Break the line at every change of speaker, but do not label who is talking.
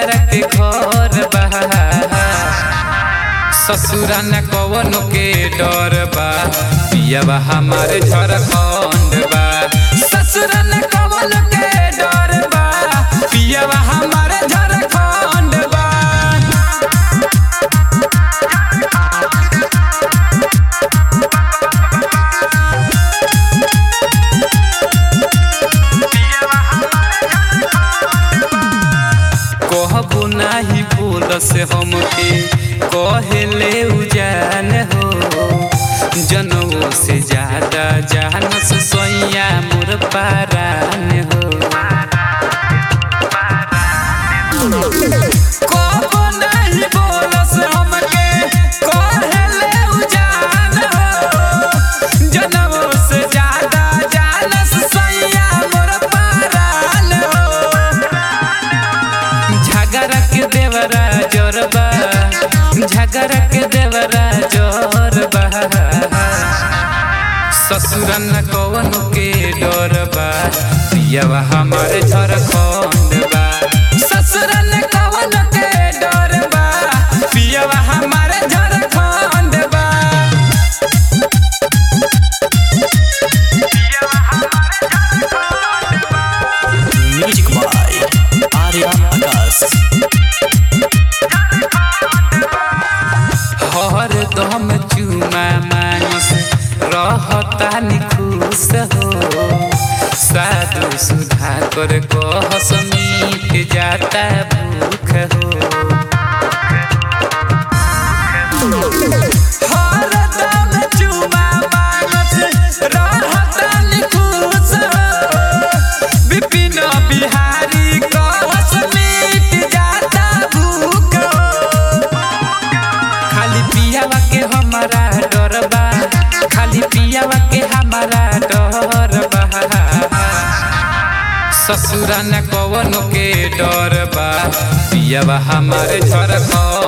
झगड़ा के घर बा ससुरा न कवनो के डर बा पियावा हमारे झारखंड बा ससुरा न कवनो के डर बा पियावा हमारे झारखंड बा कहबो नाही बोल से हमके कहेले उजान हो जनऊ से ज्यादा जानस सोइया मोर पारान हो कहबो नाही बोल से हमके कहेले उजान हो जनऊ से ज्यादा जानस सोइया मोर पारान हो झगड़ा के देवरा जोरबा झगड़ा के देवरा जोरबा ससुर न कवन के डरबा पियावा हमारे झारखंड बा ससुर न कवन के डरबा पियावा हमारे झारखंड बा
म्यूजिक बाय आर्या आकाश
हर दम चुमा मानस रहता निखुश हो साधु सुधा कर कहस मीट जाता भूख हो हर दम चुमा मानस रहता निखुश हो विपिन बिहारी कहस मीट जाता भूख हो खाली पियावा के हमारा डर बा खाली पियावा के हमारा डर बा ससुरा न कवनो के डर बा पियावा हमारे झारखंड